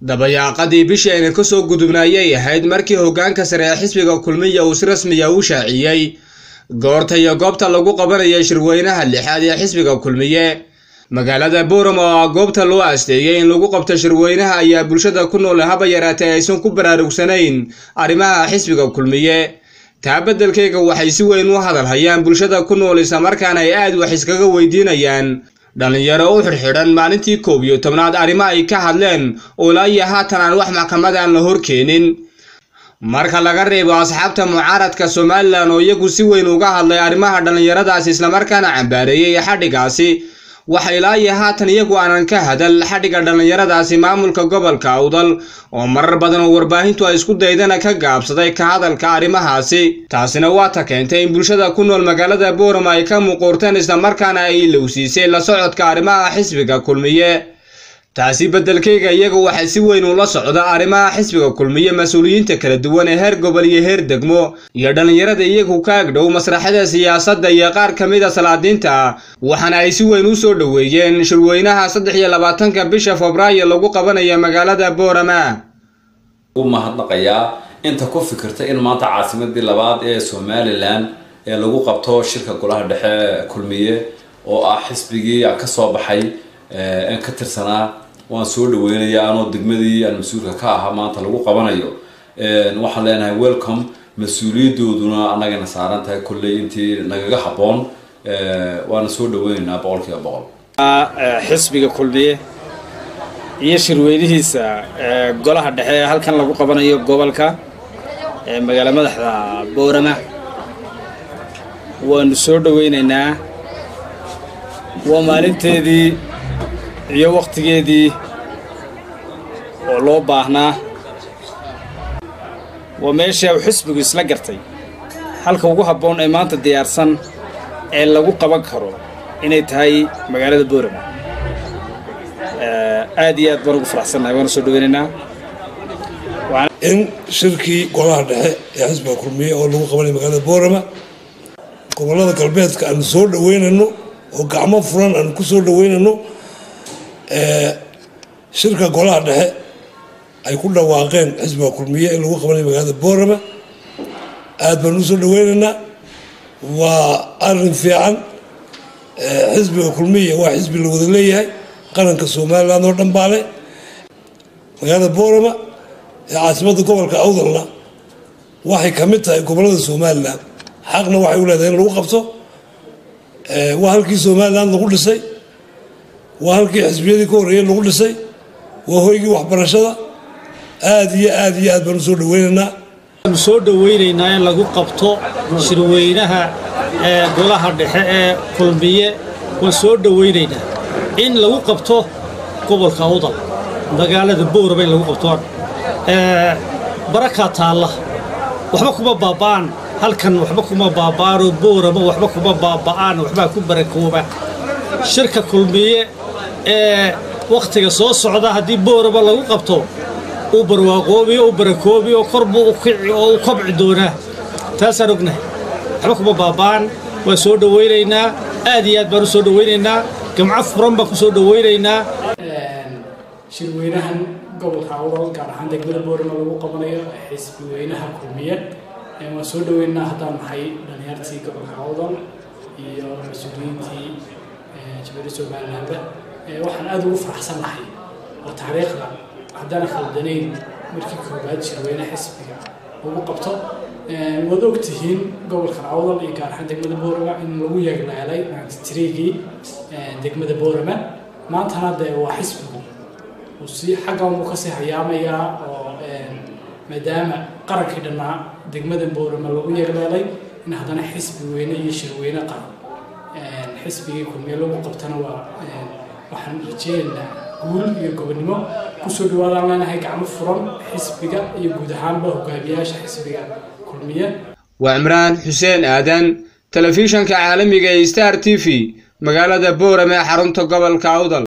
dabayaaqadii bishii ayna ka soo gudubnaayay ahayd markii hoggaanka sare ee xisbiga kulmiya uu si rasmiya u shaaciyey goorta iyo goobta lagu qabanaya shirweynaha lixaad ee xisbiga kulmiye magaalada boram oo ah goobta loo asteeyey in lagu qabto shirweynaha ayaa bulshada ku nool haba yaraatee aysan ku baraarugsanayn arrimaha xisbiga kulmiye taa beddelkayga waxay si weyn u hadal hayaan bulshada ku nool islamarkaana ay aad wax iskaga weydiinayaan dhallinyaro u xidhxidhan maalintii koob iyo tobnaad arrimo ay ka hadleen oo ilaa iyo haatan aan wax maxkamadan la hor keenin marka laga reebo asxaabta mucaaradka somalilan oo iyagu si weyn uga hadlay arrimaha dhallinyaradaasi islamarkaana cambaareeyey xadhigaasi waxa ilaa iyo haatan iyagu aanan ka hadal xadhigga dhallinyaradaasi maamulka gobolka awdal oo marar badan oo warbaahintu ay isku daydana ka gaabsaday ka hadalka arrimahaasi taasina waa ta keentay in bulshada ku nool magaalada boorama ay ka muquurteen islamarkaana ay ilowsiisay la socodka arrimaha xisbiga kulmiye taasi beddelkayga iyagu waxay si weyn ula socda arrimaha xisbiga kulmiye mas-uuliyiinta kala duwan ee heer gobol iyo heer degmo iyo dhallinyarada iyagu ka agdhow masraxada siyaasadda iyo qaar ka mid a salaadiinta waxaana ay si weyn u soo dhoweeyeen shirweynaha saddex iyo labaatanka bisha febraayo lagu qabanaya magaalada boorama ugu mahadnaqayaa inta ku fikirta in maanta caasimadii labaad ee somalilan ee lagu qabto shirka golaha dhexe kulmiye oo ah xisbigii ka soo baxay aan ka tirsanaa waan soo dhaweynayaa anoo degmadii aan mas-uulka ka ahaa maanta lagu qabanayo waxaan leenahay welcome mas-uuliyadooduna annagana saaran tahay kolley intii nagaga habboon waana soo dhaweynaynaa boqol kiiba boqol xisbiga kulmiye iyo shirweynihiisa golaha dhexe ee halkan lagu qabanayo gobolka magaala madaxda boorama waanu soo dhaweynaynaa waa maalinteedii iyo wakhtigeedii oo loo baahnaa waa meesha uu xisbigu isla gartay halka ugu habboon ee maanta diyaarsan ee lagu qaban karo inay tahay magaalada boorama aad iyo aad baan ugu faraxsannahay waana soo dhaweynaynaa in shirkii golaha dhexe ee xisbiga kulmiye oo lagu qabanaya magaalada boorama gobollada galbeedka aanu soo dhaweynayno oo gacmo furan aanu ku soo dhaweynayno shirka golaha dhexe ay ku dhawaaqeen xisbiga kulmiye in lagu qabanayo magaalada boorama aad baan u soo dhaweynaynaa waa arin fiican xisbiga kulmiye waa xisbi la wada leeyahay qaranka somalilan oo dhan baale magaalada boorama ee caasimadda gobolka awdalna waxay ka mid tahay gobollada somalilan xaqna waxay u leedahay in lagu qabto waa halkii somalilan lagu dhisay waa halkii xisbiyadii ka horreeyey lagu dhisay waa hoygii waxbarashada aad iyo aad iyo aad baan u soo dhaweynaynaa waanu soo dhaweynaynaa in lagu qabto shirweynaha ee golaha dhexe ee kulmiye waan soo dhaweynaynaa in lagu qabto gobolka awdal magaalada boorama in lagu qabto barakaa taalla waxba kuma baaba'aan halkan waxba kuma baaba'aanoo boorama waxba kuma baaba'aan waxbaa ku barakooba shirka kulmiye ee wakhtiga soo socda haddii boorama lagu qabto uu barwaaqoobiyo u barakoobiyo kor buu u kici oo u kobci doonaa taasaan ognahay waxba kuma baaba'an waan soo dhawaynaynaa aad iyo aad baan u soo dhawaynaynaa gamco furan baan ku soo dhawaynaynaa shirweynahan gobolka awdal gaar ahaan degmada boorama lagu qabanayo xisbi weynaha kulmiye waan soo dhaweynaa haddaan nahay dhalinyartii gobolka awdal iyo mas-uuliyiintii jabari somalilanba waxaan aada ugu faraxsan nahay oo taariikhda haddaan khaldanayn markii koobaad shirweyne xisbiga lagu qabto waad og tihiin gobolkan awdal iyo gaar ahaan degmada boorama in lagu yeeglaalay tiriigii degmada boorama maantana dee waa xisbigu uu si xaggan buu kasii hayaamayaa oo maadaama qarankii dhannaa degmada boorama lagu yeeglaalay in haddana xisbi weyne iyo shirweyne qaran xisbigii kulmiye lagu qabtana waa waxaan rajeynaynaa guul iyo gobonnimo kusoo dhawaadaan leenahay gacmo furan xisbiga iyo guud ahaanba hogaamiyaasha xisbiga kulmiye waa cimraan xuseen aadan telefishanka caalamiga ee star t v magaalada boorame xarunta gobolka awdal